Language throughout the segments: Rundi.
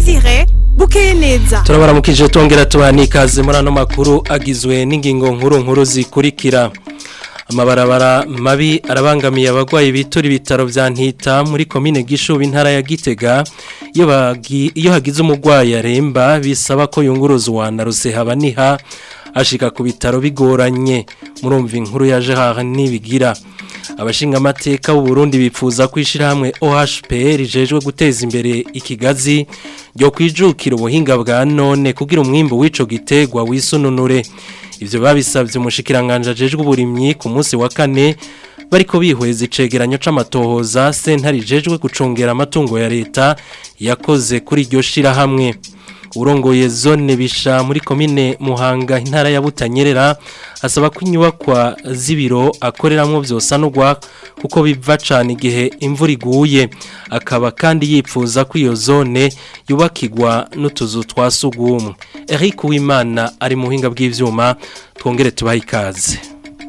Desire bukeye neza turabaramukije tongera tubaha n'ikaze muri ano makuru agizwe n'ingingo nkuru nkuru zikurikira amabarabara mabi arabangamiye abagwayi bitura ibitaro vya ntita muri komine gishubi intara ya gitega iyo bagi- iyo hagize umugwayi aremba bisaba ko yunguruzwa na rusehaba ashika ku bitaro bigoranye murumva inkuru yaje haha nibigira abashinga amateka b'u Burundi bipfuza kwishira hamwe OHPR rijejwe guteza imbere ikigazi ryo kwijukira ubuhinga bwa none kugira umwimbo w'ico gitegwa wisununure ivyo babisavye umushikiranganje ajejwe uburimyi ku munsi wa kane bariko bihweza icegeranyo c'amatohoza sentare ijejwe gucungera amatungo ya leta yakoze kuri iryo shira hamwe urongoye zone bisha muri komine Muhanga intara ya Butanyerera asaba ko inyubakwa z'ibiro akoreramwo vyosanurwa kuko biva cane igihe imvura iguye akaba kandi yipfuza ko iyo zone yubakirwa n'utuzu twa sugumwe Eric Uwimana ari muhinga bw'ivyuma twongere tubahe ikaze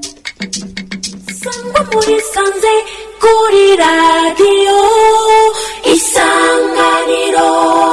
Sangwa muri sanze kuri radiyo isanganiro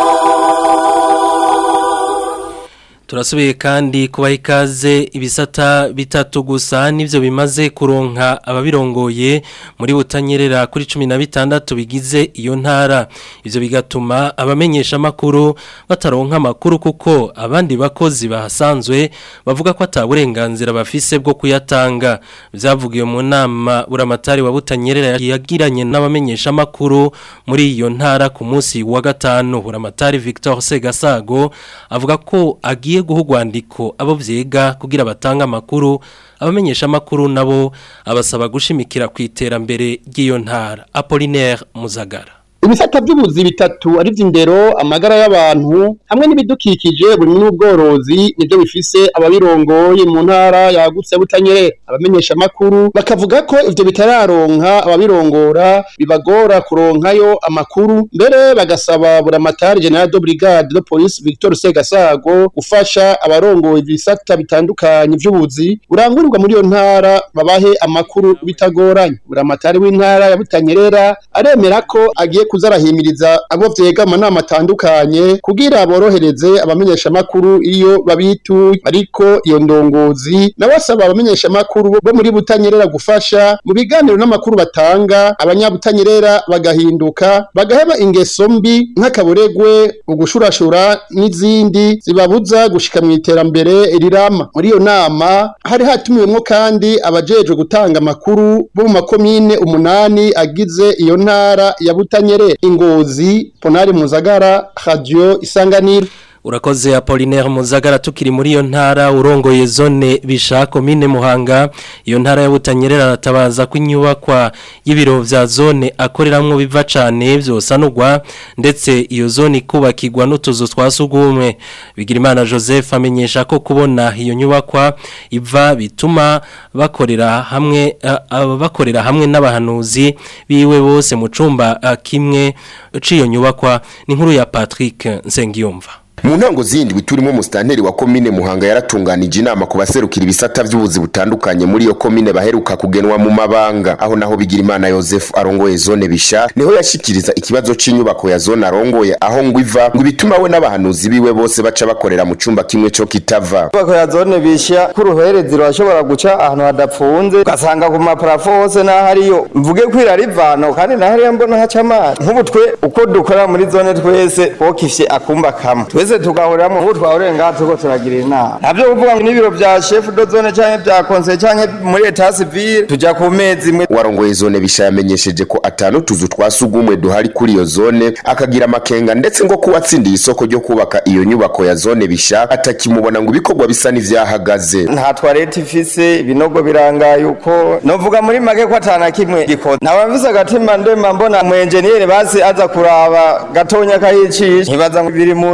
Turasubiye kandi kubaha ikaze ibisata bitatu gusa nivyo bimaze kuronka ababirongoye muri butanyerera kuri 16 bigize iyo ntara ivyo bigatuma abamenyesha makuru bataronka makuru kuko abandi bakozi bahasanzwe bavuga ko ataburenganzira bafise bwo kuyatanga vyavugiye mu nama buramatari wa butanyerera yagiranye n'abamenyesha makuru muri iyo ntara ku munsi wa gatanu buramatari Victor Segasago avuga ko agiye guha urwandiko abo vyega kugira batange amakuru abamenyesha amakuru nabo abasaba gushimikira ku iterambere ry'iyo ntara Apollinaire Muzagara ibisata by'ubuzi bitatu ari vy'indero amagara y'abantu hamwe n'ibidukikije buri n'ubworozi nivyo bifise ababirongoye mu ntara yagutse butanyerera abamenyesha makuru bakavuga ko ivyo bitararonka ababirongora bibagora kuronkayo amakuru mbere bagasaba buramatari general de brigade de police Victor Segasago gufasha abarongoye ibisata bitandukanye vy'ubuzi burangurirwa muri iyo ntara babahe amakuru bitagoranye buramatari w'intara ya butanyerera aremera ko agiye kuza arahimiriza abo vyega amanama atandukanye kugira borohereze abamenyesha makuru iyo babituye ariko iyo ndongozi nawe asaba abamenyesha makuru bo muri butanyerera gufasha mu biganiro n'amakuru batanga abanyabutanyerera bagahinduka bagaheba ingeso mbi nk'akaburegwe ugushurashura n'izindi zibabuza gushika mu iterambere rirama muri iyo nama hari hatumiwemwo kandi abajejwe gutanga amakuru bo mu makomine umunani agize iyo ntara ya butanyerera ingozi ponari muzagara radio isanganiro Urakoze Apollinaire Muzagara tukiri muri iyo ntara urongoye zone bisha komine Muhanga iyo ntara ya Butanyerera aratabaza ko inyubakwa y'ibiro vya zone akoreramwo biva cane vyosanurwa ndetse iyo zone ikubakirwa n'utuzu twasugumwe Bigirimana Joseph amenyesha ko kubona iyo nyubakwa iva bituma bakorera hamwe uh, uh, bakorera hamwe n'abahanuzi biwe bose mu cumba uh, kimwe ciyo nyubakwa ni nkuru ya Patrick Nsengiyumva mu ntango zindi turimo musitanteri wa komine muhanga yaratunganije inama ku baserukira ibisata by'ubuzi butandukanye muri iyo komine baheruka kugenwa mu mabanga aho naho bigira imana Joseph arongoye zone bisha niho yashikiriza ikibazo c'inyubako ya zone arongoye aho ngo iva ngo ibituma we n'abahanuzi biwe bose baca bakorera mu cumba kimwe co kitava inyubako ya zone bisha k'uruherezi rurashobora guca ahantu hadapfunze ugasanga ku maparafo hose n'aho ariyo mvuge ko irarivano kandi naho ariyo mbona haca amazi nk'ubu twe uko dukora muri zone twese twokifye akumba kamwe twese tugahuriramo ubu twahuriye ngaha turiko turagira inama navyo kuvuga ngo n'ibiro vya chef de zone canke vya conseil canke muri etat civile tuja ku mezi imwe warongoye zone bisha yamenyesheje ko atanu tuzu twasugumwe duhari kuri iyo zone akagira amakenga ndetse ngo kuwatsindiye isoko ryo kubaka iyo nyubako ya zone bisha atakimubona ngo ibikorwa bisa n'ivyahagaze nta toilette ifise ibinogo birangaye uko novuga muri make ko atana kimwe gikoze nkaba mfise agatima ndema mbona umu engineer basi aza kuraba gatonya kayicisha nkibaza ngo biri mu nzira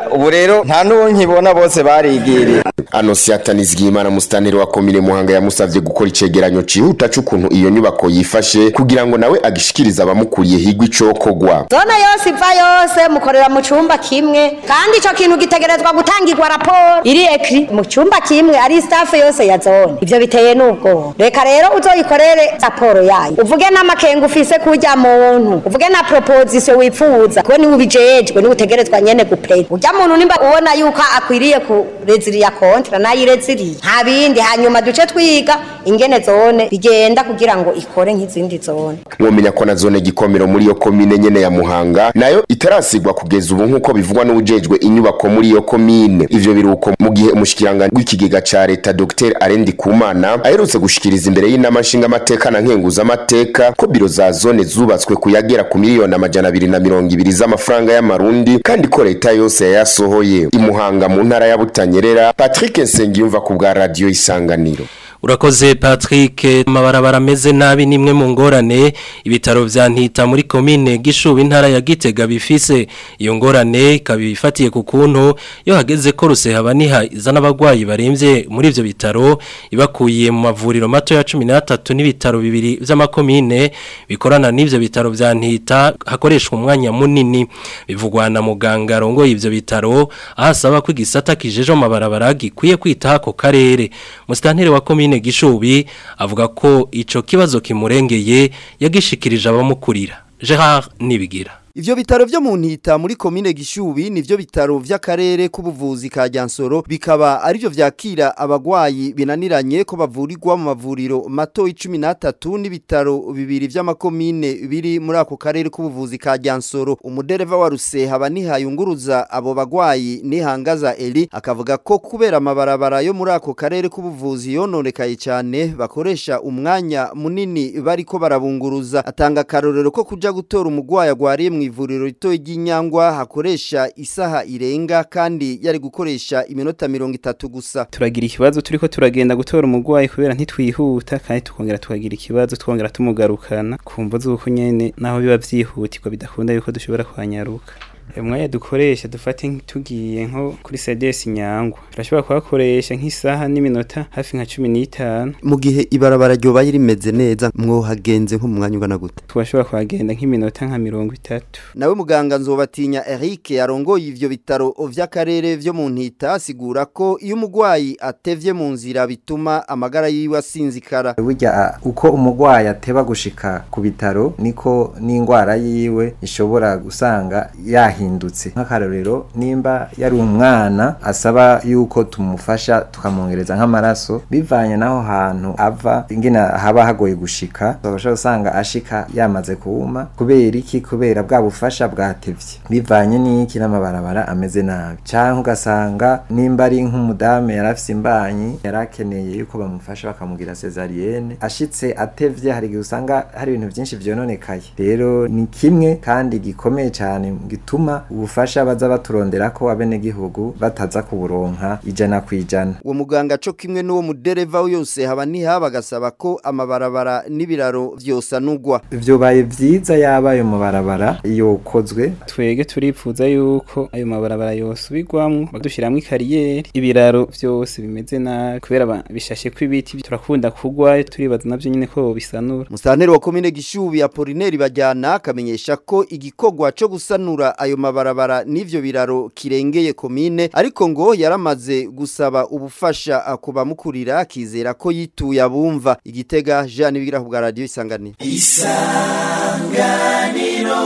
ubu rero nta n'uwo nkibona bose barigiriye Anosiata Nizigimana musitanteri wa komine Muhanga yamusavye gukora icegeranyo cihuta c'ukuntu iyo nyubako yifashe kugira ngo nawe agishikirize abamukuriye higwa icokogwa zone yose iva yose mukorera mu cumba kimwe kandi ico kintu gitegerezwa gutangirwa raporo iri ekri mu cumba kimwe ari staff yose ya zone ivyo biteye n'ubwoba reka rero uzoyikorere raporo yayo uvuge n'amakenga ufise kurya muntu uvuge na proposition wifuza kuko niwe ubijejwe niwe utegerezwa nyene gupeza urya muntu nimba ubona yuko akwiriye kureziriya kontra nayireziriye nta bindi hanyuma duce twiga ingene zone bigenda kugira ngo ikore nk'izindi zone mwomenya ko na zone gikomero muri iyo komine nyene ya Muhanga nayo itarasigwa kugeza ubu nk'uko bivugwa n'ubujejwe inyubako muri iyo komine ivyo biruko mu gihe umushikiranganje w'ikigega ca leta Dr Arendi Kumana aherutse gushikiriza imbere y'inama nshingamateka na nkenguza amateka ko biro za zone zubatswe kuyagera ku miliyoni amajana abiri na mirongo ibiri z'amafaranga y'amarundi kandi ko leta yose yayasohoye imuhanga mu ntara ya Butanyerera Patrick Nsengiyumva ku bwa radio isanganiro Urakoze Patrick amabarabara ameze nabi nimwe mu ngorane ibitaro vya ntita muri komine gishuba intara ya Gitega bifise iyo ngorane kabifatiye ku kuntu yo hageze ko rusehaba niha izana abagwayi baremvye muri ivyo bitaro ibakuye mu mavuriro mato ya 13 n'ibitaro bibiri vy'amakomine bikorana n'ivyo bitaro vya ntita hakoreshwa umwanya munini bivugwa na muganga rongo ivyo bitaro ahasaba ko igisata kijeje amabarabara gikwiye kwita ako karere musitanteri wa komine komine gishubi avuga ko ico kibazo kimurengeye yagishikirije abamukurira Gerard Nibigira Ivyo bitaro vyo mu ntita muri komine Gishubi nivyo bitaro vy'akarere k'ubuvuzi ka Jansoro bikaba arivyo vyakira abagwayi binaniranye ko bavurirwa mu mavuriro mato 13 n'ibitaro bibiri vy'amakomine biri muri ako karere k'ubuvuzi ka Jansoro umudereva wa Ruseha banihayunguruza abo bagwayi nihangaza Eli akavuga ko kubera amabarabara yo muri ako karere k'ubuvuzi yononekaye cyane bakoresha umwanya munini bariko barabunguruza atanga karorero ko kuja gutora umugwayi agwariye mu ivuriro rito ry'inyangwa hakoresha isaha irenga kandi yari gukoresha iminota mirongo itatu gusa turagira ikibazo turiko turagenda gutora umugwayi kubera ntitwihuta kandi tukongera tukagira ikibazo twongera tumugarukana kumva z'uko nyene naho biba vyihutirwa bidakunda yuko dushobora kwanyaruka umwanya dukoresha dufate tugiye nko kuri CDS nyangwa turashobora kuhakoresha nk'isaha n'iminota hafi nka 15 mu gihe ibarabara ryo bayi rimeze neza mwo hagenze nko mu mwanya ungana gute twashobora kuhagenda nk'iminota nka 30 nawe muganga nzobatinya Eric yarongoye ivyo bitaro vy'akarere vyo mu ntita asigura ko iyo umugwayi atevye mu nzira bituma amagara yiwe asinzikara burya uko umugwayi ateba gushika ku bitaro niko n'ingwara yiwe ishobora gusanga yahi yahindutse nk'akarorero nimba yari umwana asaba yuko tumufasha tukamwongereza nk'amaraso bivanye n'aho hantu ava ingene haba hagoye gushika babasha gusanga ashika yamaze kuwuma kubera iki kubera bwa bufasha bwatevye bivanye n'iki n'amabarabara ameze nabi canke ugasanga nimba ari nk'umudame yari afise imbanyi yari akeneye yuko bamufasha bakamugira cesarienne ashitse atevye hari igihe usanga hari ibintu vyinshi vyononekaye rero ni kimwe kandi gikomeye cane gituma ubufasha baza baturondera ko abenegihugu bataza kuburonka ijana ku ijana uwo muganga co kimwe n'uwo mudereva yose haba niha bagasaba ko amabarabara n'ibiraro vyosanurwa vyobaye vyiza yaba ayo mabarabara yokozwe twege turipfuza yuko ayo mabarabara yosubirwamwo badushiramwo ikariyeri ibiraro vyose bimeze nabi kubera bishashe ko ibiti turakunda kugwa turibaza navyo nyene ko bisanura musanteri wa komine gishubi Apollinaire bajyana akamenyesha ko igikorwa co gusanura ayo mabarabara n'ivyo biraro kirengeye komine ariko ngo yaramaze gusaba ubufasha kuba mukurira akizera ko yituye abumva igitega Jean Bigira ku radio isanganiro isanganiro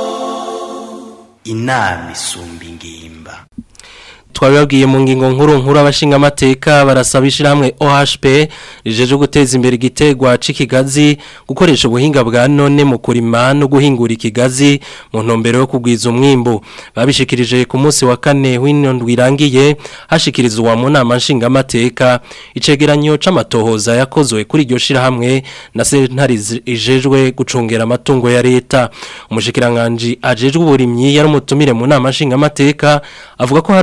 inama isumba ingimba twabibabwiye mu ngingo nkuru nkuru abashinga amateka barasaba ishyirahamwe OHP rijeje guteza imbere igitegwa c'ikigazi gukoresha ubuhinga bwa none mu kurima no guhingura ikigazi mu ntumbero yo kugwiza umwimbo babishikirije ku munsi wa kane w'inondwi irangiye hashikirizwa mu nama nshinga amateka icegeranyo c'amatohoza yakozwe kuri iryo shirahamwe na sentari ijejwe gucungera amatungo ya leta umushikiranganje ajejwe uburimyi yari umutumire mu nama nshinga amateka avuga ko hari umugwi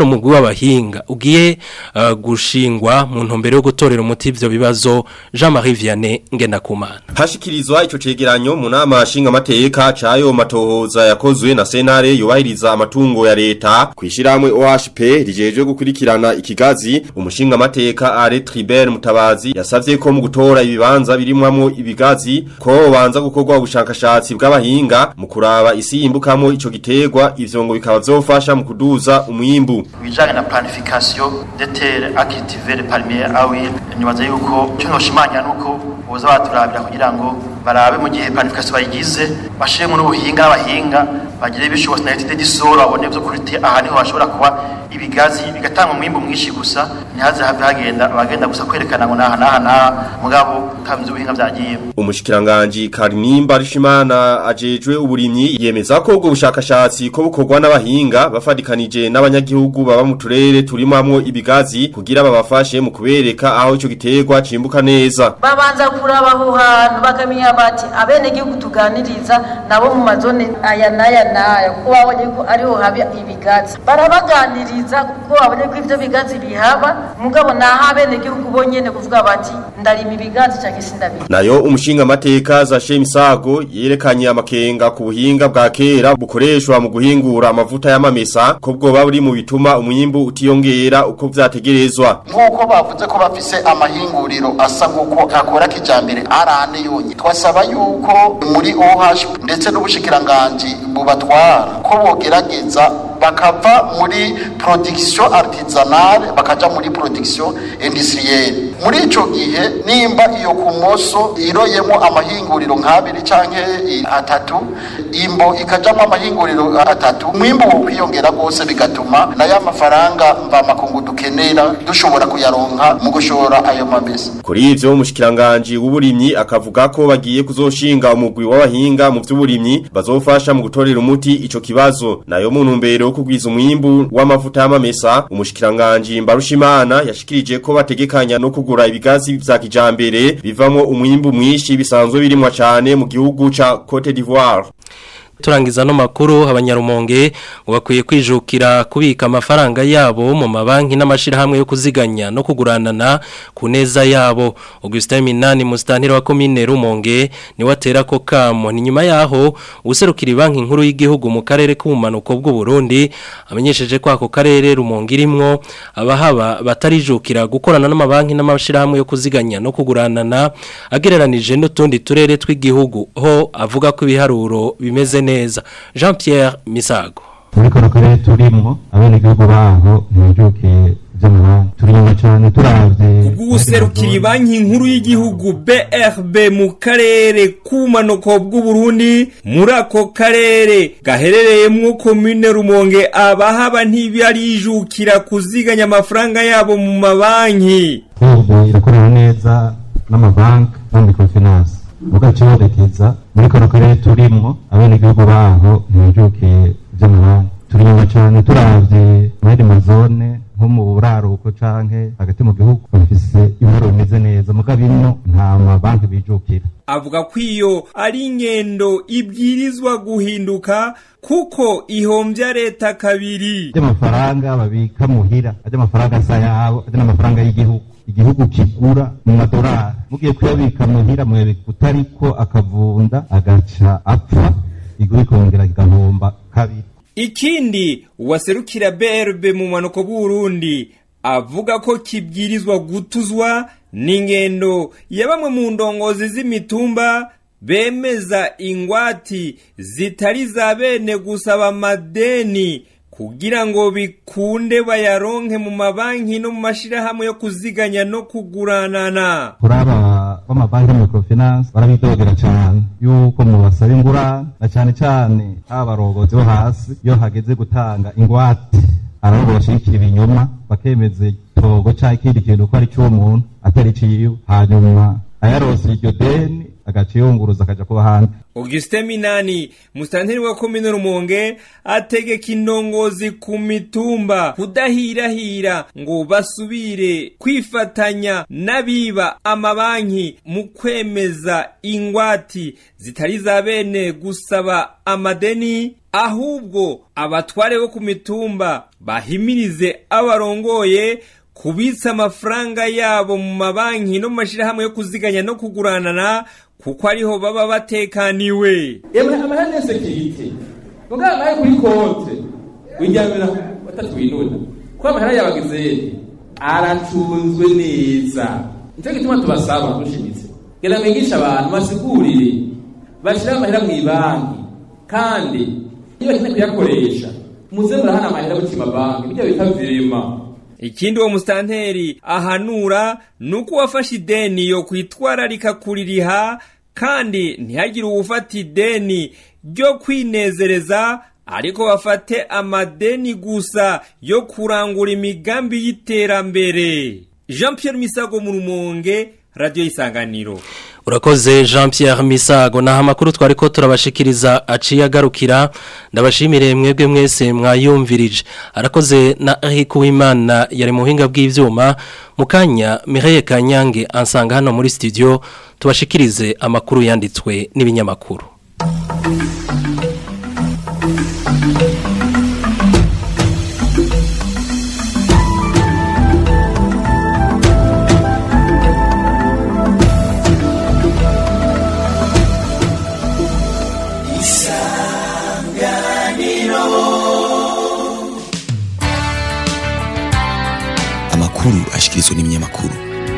w'abahinga ugiye uh, gushingwa mu ntumbero yo gutorera umuti ivyo bibazo Jean-Marie Vianney Ngendakumana Hashikirizwa ico cegeranyo mu nama nshinga amateka cayo matohoza yakozwe na senare yubahiriza amatungo ya leta kwishiramwe OHP rijejwe gukurikirana ikigazi umushinga amateka Are Tribert Mutabazi yasavye ko mu gutora ibibanza birimwamwo ibigazi ko banza gukorwa ubushakashatsi bw'abahinga mu kuraba isi yimbukamo ico giterwa ivyo ngo bikaba vyofasha mu kuduza umwimbu bijanye na planification de terre à cultiver les palmiers à huile nibaza yuko cyo noshimanya nuko boza baturabira kugira ngo barabe mu gihe planification bayigize bashiremo n'ubuhinga n'abahinga bagire ibishobotsi na étude d'isoro babone byo kurite aha niho bashobora kuba ibigazi bigatanga umwimbu mwinshi gusa ntihaze have hagenda bagenda gusa kwerekana ngo naha naha naha mugabo kamze ubuhinga byagiye umushikiranganji Karinimba Rishimana ajejwe uburimyi yemeza ko ubwo bushakashatsi ko bukorwa n'abahinga bafadikanije n'abanyagihugu baba mu turere turimamwo ibigazi kugira babafashe mu kubereka aho ico giterwa cimbuka neza babanza kuraba aho hantu bakamenya bati abene gihugu tuganiriza nabo mu mazone aya naya naya kuko babonye ko ariho haba ibigazi barabaganiriza kuko babonye ko ivyo bigazi bihaba mugabo naho abene gihugu bonyene kuvuga bati ndarima ibigazi canke sindabira nayo umushinga amateka za Shemisago yerekanye amakenga ku buhinga bwa kera bukoreshwa mu guhingura amavuta y'amamesa ko bwo buri mu bituma umwimbu utiyongera uko vyategerezwa nk'uko bavuze ko bafise amahinguriro asa nk'uko akora kijambere arane yonye twasaba yuko muri OH ndetse n'ubushikiranganji bubatwara ko bogerageza bakava muri production artisanale bakaja muri production industrielle muri ico gihe nimba iyo kumoso iroyemo amahinguriro nk'abiri canke atatu imbo ikajamwo amahinguriro atatu umwimbu wo kwiyongera rwose bigatuma nayo amafaranga mva makungu dukenera dushobora kuyaronka mu gushora ayo mabesa kuri ivyo umushikiranganji w'uburimyi akavuga ko bagiye kuzoshinga umugwi w'abahinga mu vy'uburimyi bazofasha mu gutorera umuti ico kibazo nayo mu ntumbero yo kugwiza umwimbu w'amavuta y'amamesa umushikiranganji Mbarushimana yashikirije ko bategekanya no kugura ibigazi vya kijambere bivamwo umwimbu mwinshi bisanzwe birimwa cane mu gihugu ca Cote d'Ivoire turangiza no makuru abanyarumonge bakwiye kwijukira kubika amafaranga yabo mu mabanki n'amashirahamwe yo kuziganya no kuguranana ku neza yabo Augustin Minani mustantira wa commune Rumonge ni watera ko kamo ni nyuma yaho userukira banki nkuru y'igihugu mu karere k'ubumanuko bw'u Burundi amenyesheje ko ako karere Rumonge irimwo abahaba batarijukira gukorana n'amabanki n'amashirahamwe yo kuziganya no kuguranana agereranije n'utundi turere tw'igihugu ho avuga ko ibiharuro bimeze neza Jean Pierre Misago muri kano karere turimwo abenegihugu baho ntibijukiye vy'amabanki turi inyuma cane turavye ubw'userukira banki nkuru y'igihugu BRB mu karere k'ubumanuko bw'uburundi muri ako karere gaherereyemwo komine rumonge abahaba ntibarijukira kuziganya amafaranga yabo mu mabanki ubu irakorana neza n'amabanki no microfinance mugacibonekeza muri kano karere turimwo abenegihugu baho ntibijukiye vy'amabanki turi inyuma cane turavye muri mazone nko mu buraruko canke hagati mu gihugu bafise ibihoro bimeze neza mugabo ino nta mabanki bijukira avuga ko iyo ari ingendo ibwirizwa guhinduka kuko ihombya leta kabiri ry'amafaranga babika muhira ajya amafaranga asa yabo ajya n'amafaranga y'igihugu igihugu kigura mu madolari mugiye kuyabika muhira muyabika utariko akavunda agaca apfa igihugu ikongera kigahomba kabiri ikindi uwaserukira BRB mu manuko bw'Urundi avuga ko kibwirizwa gutuzwa n'ingendo ya bamwe mu ndongozi z'imitumba bemeza ingwati zitari za bene gusaba amadeni kugira ngo bikunde bayaronke mu mabanki no mu mashirahamwe yo kuziganya no kuguranana kuri aba b'amabanki microfinance barabidogera cyane yuko mu basaba ingurane na cyane cyane abarongozi bo hasi iyo hageze gutanga ingwate arabo bashikira ibinyoma bakemeza itogo cyangwa ikindi kintu ko ari cy'umuntu atari ciwe hanyuma ayarose iryo deni agaca yunguruza akaja kuba hanze Auguste Minani mustanteri wa komine Rumonge ategeka indongozi ku mitumba kudahirahira ngo basubire kwifatanya n'abiba amabanki mu kwemeza ingwati zitari za bene gusaba amadeni ahubwo abatware bo ku mitumba bahimirize abarongoye kubitsa amafaranga yabo mu mabanki no mu mashyirahamwe yo kuziganya no kuguranana kuko ariho baba batekaniwe yewe amahera ni sekirite mugabo nawe kuri konte wiryamira batatu winuna kuko amahera y'abagizeri aracunzwe neza nicyo gituma tubasaba dushimitse genda mwigisha abantu basigurire bashyire amahera mu ibanki kandi iyo bakeneye kuyakoresha muze murahana amahera mu kimabanki bijya bita virema ikindi uwo musitanteri ahanura ni uko uwafashe ideni yo kwitwararika kuririha kandi ntihagire uwufata ideni ryo kwinezereza ariko bafate amadeni gusa yo kurangura imigambi y'iterambere jean Pierre misago mu rumonge radiyo y'isanganiro urakoze jean Pierre misago naho amakuru twari ko turabashikiriza aciye agarukira ndabashimire mwebwe mwese mwayumvirije arakoze na Eric Uwimana yari mu buhinga bw'ibyuma mu kanya Mireille Kanyange ansanga hano muri studio tubashikirize amakuru yanditswe n'ibinyamakuru amakuru ashikirizwa n'ibinyamakuru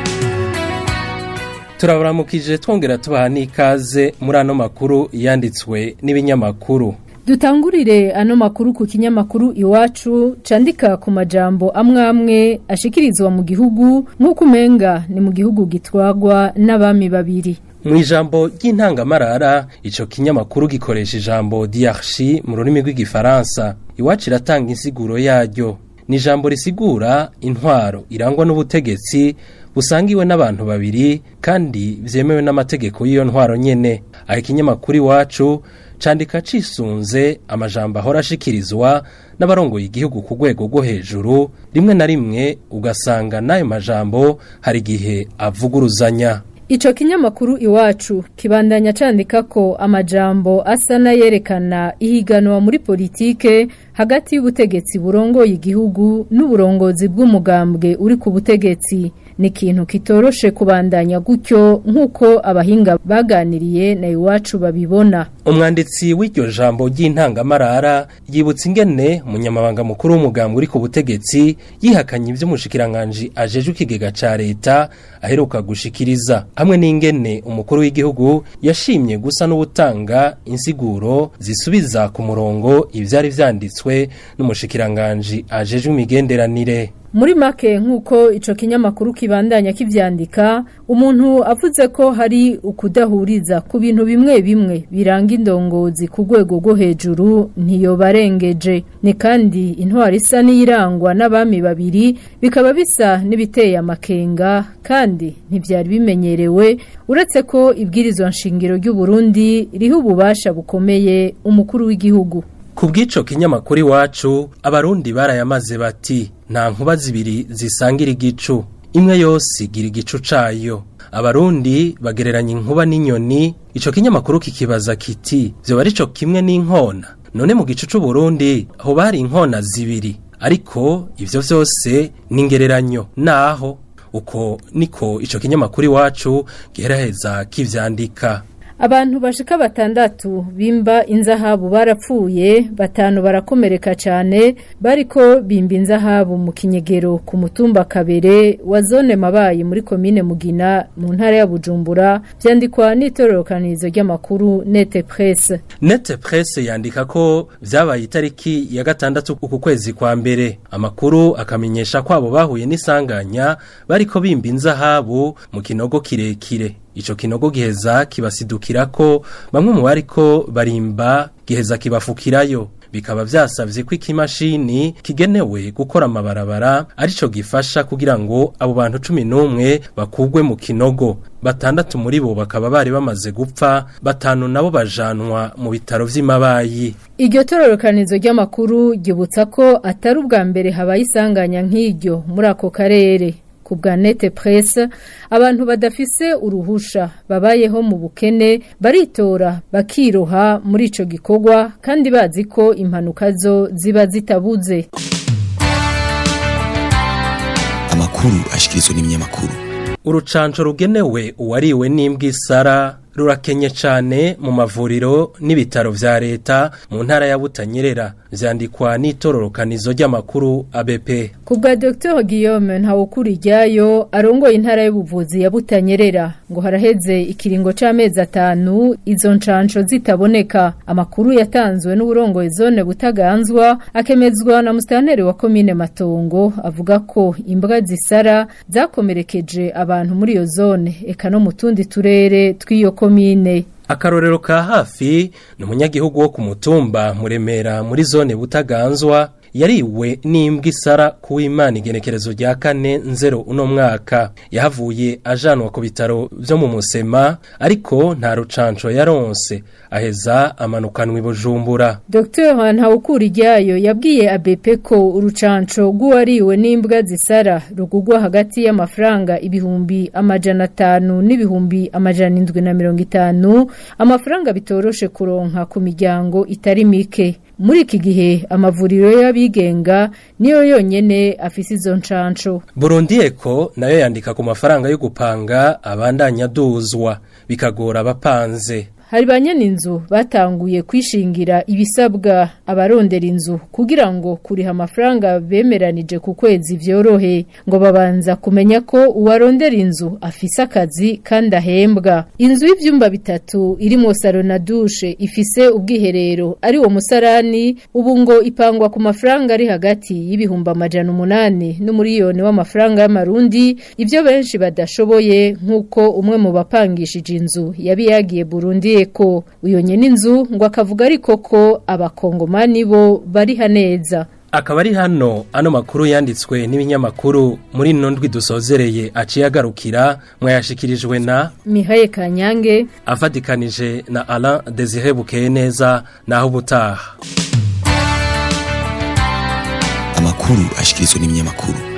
turaburamukije twongera tubaha n'ikaze muri ano makuru yanditswe n'ibinyamakuru dutangurire ano makuru ku kinyamakuru iwacu candika ku majambo amwe amwe ashikirizwa mu gihugu nk'uko umenga ni mu gihugu gitwagwa n'abami babiri mu ijambo ry'intangamarara icyo kinyamakuru gikoresha ijambo diarchi mu rurimi rw'igifaransa iwacu iratanga insiguro yaryo ni ijambo risigura intwaro irangwa n'ubutegetsi busangiwe n'abantu babiri kandi byemewe n'amategeko y'iyo ntwaro nyene aho ikinyamakuru iwacu candika cisunze amajambo ahora ashikirizwa n'abarongoye igihugu ku rwego rwo hejuru rimwe na rimwe ugasanga n'ayo majambo hari igihe avuguruzanya Ico kinyamakuru iwacu kibandanya candika ko amajambo asa n'ayerekana ihiganwa muri politike hagati y'ubutegetsi burongoye igihugu n'uburongozi bw'umugambwe uri ku butegetsi ni ikintu kitoroshe kubandanya gutyo nk'uko abahinga baganiriye na iwacu babibona umwanditsi w'iryo jambo ry'intangamarara yibutsa ingene umunyamabanga mukuru w'umugambwe uri ku butegetsi yihakanye iby'umushikiranganji ajeje ikigega ca leta aheruka gushikiriza hamwe n'ingene umukuru w'igihugu yashimye gusa n'ubutanga insiguro zisubiza ku murongo ivyari vyanditswe n'umushikiranganji ajeje imigenderanire muri make nk'uko ico kinyamakuru kibandanya kivyandika umuntu avuze ko hari ukudahuriza ku bintu bimwe bimwe biranga indongozi ku rwego rwo hejuru ntiyobarengeje ni kandi intwari isa n'irangwa n'abami babiri bikaba bisa n'ibiteye amakenga kandi ntibyari bimenyerewe uretse ko ibwirizwa nshingiro ry'u Burundi riha ububasha bukomeye umukuru w'igihugu ku bw'ico kinyamakuru iwacu abarundi barayamaze bati nta nkuba zibiri zisangira igicu imwe yose igira igicu cayo abarundi bagereranya inkuba n'inyoni ico kinyamakuru kikibaza kiti vyoba arico kimwe n'inkona none mu gicu c'uburundi ho bari inkona zibiri ariko ivyo vyose ni ingereranyo naho uko niko ico kinyamakuru iwacu giheraheza kivyandika Abantu bashika batandatu bimba inzahabu barapfuye batanu barakomereka cyane bariko bimba inzahabu mu kinyegero ku mutumba kabere wa zone mabaye muri komine Mugina mu ntara ya Bujumbura byandikwa n'itororokanirizo ry'amakuru Nete Presse Nete Presse yandika ko vyabaye itariki ya gatandatu ku kwezi kwa mbere amakuru akamenyesha ko abo bahuye n'isanganya bariko bimba inzahabu mu kinogo kirekire Ico kinogo giheza kibasidukira ko bamwe mu bariko barimba giheza kibafukirayo bikaba vyasavye ko ikimashini kigenewe gukora amabarabara arico gifasha kugira ngo abo bantu 11 bakugwe mu kinogo batandatu muri bo bakaba bari bamaze gupfa batanu nabo bajanwa mu bitaro vy'imabayi Iryo tororokanizo ry'amakuru gibutsa ko atari ubwa mbere habaye isanganya nk'iryo muri ako karere ku bwa nete presse abantu badafise uruhusha babayeho mu bukene baritora bakiroha muri ico gikorwa kandi bazi ko impanuka zo ziba zitabuze amakuru ashikirizwa n'ibinyamakuru urucanco rugenewe uwariwe n'imbwa isara rurakenye cyane mu mavuriro n'ibitaro vya leta mu ntara ya Butanyerera vyandikwa n'itororokanizo ry'amakuru ABP ku bwa Dr Guillaume Ntawukuriryayo arongoye intara y'ubuvuzi ya Butanyerera ngo haraheze ikiringo c'amezi atanu izo ncanco zitaboneka amakuru yatanzwe n'uburongoye zone Butaganzwa akemezwa na mustaneri wa komine Matongo avuga ko imbwa zisara zakomerekeje abantu muri iyo zone eka no mu tundi turere tw'iyo komine akarorero ka hafi ni umunyagihugu wo ku mutumba muremera muri zone butaganzwa yariwe n'imbwa isara kuw'imana igenekerezo rya kane nzero uno mwaka yahavuye ajanwa ku bitaro byo mu musema ariko nta rucanco yaronse aheza amanukanwa i bujumbura Dr Ntawukuriryayo yabwiye ABP ko urucanco rw'uwariwe n'imbwa zisara rugugwa hagati y'amafaranga ibihumbi amajana atanu n'ibihumbi amajana indwi na mirongo itanu amafaranga bitoroshe kuronka ku miryango itari mike muri iki gihe amavuriro y'abigenga niyo yonyene afise izo ncanco Burundi Eko nayo yandika ku mafaranga yo gupanga abandanya duzwa bikagora abapanze hari banyene inzu batanguye kwishingira ibisabwa abarondera inzu kugira ngo kuriha amafaranga bemeranije ku kwezi vyorohe ngo babanza kumenya ko uwarondera inzu afise akazi kandi ahembwa inzu y'ivyumba bitatu irimo salo na dushe ifise ubwiherero ari wo musarani ubu ngo ipangwa ku mafaranga ari hagati y'ibihumbi amajana umunani n'umuriyoni w'amafaranga y'amarundi ivyo benshi badashoboye nk'uko umwe mu bapangishije inzu yabi yagiye Burundi ko uyo nyene inzu ngo akavuga ariko ko abakongomani bo bari haneza akaba ari hano ano makuru yanditswe n'ibinyamakuru muri ino ndwi dusozereye aciye agarukira mwayashikirijwe na Mihaye Kanyange afatikanije na Alain Desire Bukeye neza naho ubutaha amakuru ashikirizwa n'ibinyamakuru